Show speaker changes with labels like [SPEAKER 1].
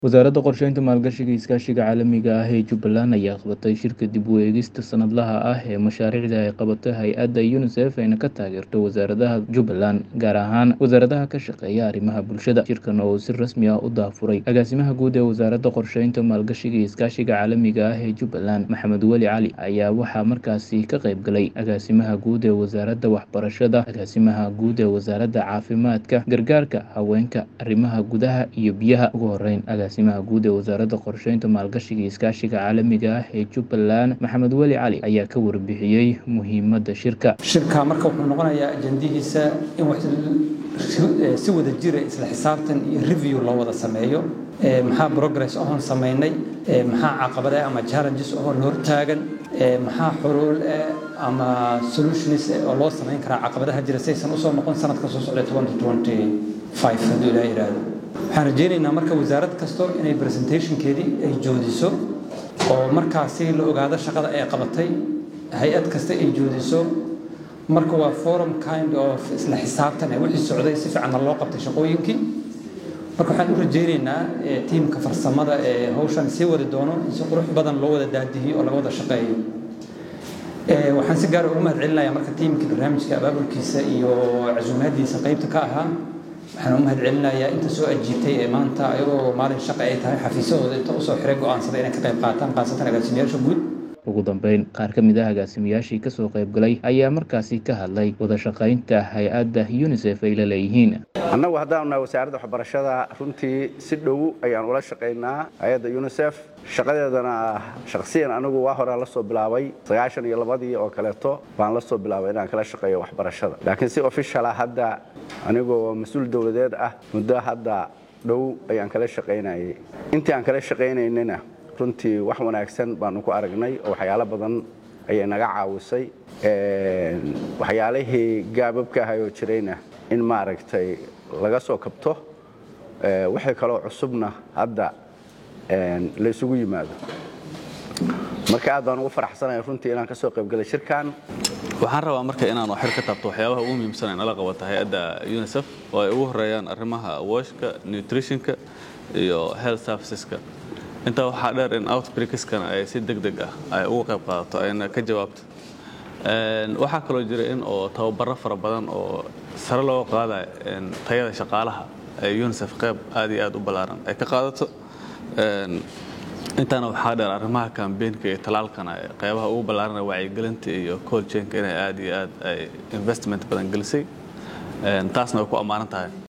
[SPEAKER 1] Wasaaradda Qorsheynta, Maalgashiga iyo Iskaashiga Caalamiga ah ee Jubbaland ayaa qabatay shirka dib u eegista sanadlaha ah ee mashaariicda ay qabato hay'adda UNICEF ayna ka taageerto wasaaradaha Jubbaland, gaar ahaan wasaaradaha ka shaqeeya arrimaha bulshada. Shirkan oo si rasmi ah u daahfuray agaasimaha guud ee Wasaaradda Qorsheynta, Maalgashiga iyo Iskaashiga Caalamiga ah ee Jubbaland, Maxamed Weli Cali, ayaa waxaa markaasi ka qayb galay agaasimaha guud ee Wasaaradda Waxbarashada, agaasimaha guud ee Wasaaradda Caafimaadka, Gargaarka Haweenka, Arrimaha Gudaha iyo Biyaha. Ugu horreyn, agaasimaha guud ee Wasaaradda Qorsheynta, Maalgashiga iyo Iskaashiga Caalamiga ah ee Jubbaland, Maxamed Weli Cali, ayaa ka warbixiyey muhiimadda shirka.
[SPEAKER 2] shirka marka wuxuu noqonayaa ajandihiisa in wax si wada jira isla xisaabtan iyo review loo wada sameeyo Ee, maxaa progress oon samaynay Ee, maxaa caqabada ama challenges oo hor taagan Ee, maxaa xuluul eh, ama solutions eh, oo loo samayn karaa caqabadaha jira saysan usoo noqon sanadka soo socda 2025 hadduu ilaa yidhaahdo waxaan rajaynaynaa marka wasaarad kasto inay presentationkeedii ay joodiso oo markaasi la ogaado shaqada ay qabatay hay-ad kasta ay joodiso marka waa forum kind of isla xisaabtan ee wixii socday si fiicanna loo qabtay shaqooyinkii marka waxaan u rajaynaynaa eh, tiimka farsamada ee hawshan sii wadi doono in si qurux badan loo wada daadihiyo oo laga wada shaqeeyo Eh, waxaan si gaar ah ugu mahadcelinayaa marka tiimka barnaamijka abaabulkiisa iyo casuumaadiisa qaybta ka ahaa waxaan u mahadcelinayaa inta soo ajiibtay ee maanta ayagoo maalin shaqa ay tahay xafiisyadooda inta usoo xiray go'aansada inay ka qayb qaataan khaasatan agaasimayaasha guud
[SPEAKER 1] Ugu dambeyn, qaar ka mid ah agaasimayaashii ka soo qayb galay ayaa markaasi ka hadlay wada shaqaynta hay-adda UNICEF ay la leeyihiin.
[SPEAKER 3] annagu haddaanu nahay wasaaradda waxbarashada runtii si dhow ayaan ula shaqaynaa hay-adda unisef shaqadeedana shakhsiyan anigu waa horaa la soo bilaabay sagaashan iyo labadii oo kaleeto baan la soo bilaabay inaan kala shaqeeyo waxbarashada laakiin si official ah hadda anigoo mas-uul dowladeed ah muddo hadda dhow ayaan kala shaqaynayay intii aan kala shaqaynaynana runtii wax wanaagsan baanu ku aragnay oo waxyaalo badan ayay naga caawisay Een, waxyaalihii gaababka ahay oo jirayna in maaragtay laga soo kabto Ee, wixii kaloo cusubna hadda een, la isugu yimaado marka aad baan ugu faraxsanahay runtii inaan ka soo qaybgalay shirkan
[SPEAKER 4] waxaan rabaa marka inaan xir ka taabto waxyaabaha ugu muhiimsan ee nala qabata hay-adda unicef oo ay ugu horeeyaan arrimaha washka nutritionka iyo health serviceska intaa waxaa dheer in outbreakskana ay si deg deg ah ay uga qayb qaadato ayna ka jawaabto Een, waxaa kaloo jira in oo tababaro fara badan oo sare looga qaadayo een, tayada shaqaalaha ay unicef qayb aad iyo aad u ballaaran ay ka qaadato Een, intaana waxaa dheer arrimaha kambeenka iyo talaalkana ee qaybaha ugu ballaaran wacyigelinta iyo cold chainka inay aad iyo aad ay investment badan gelisay Een, taasna way ku ammaanan tahay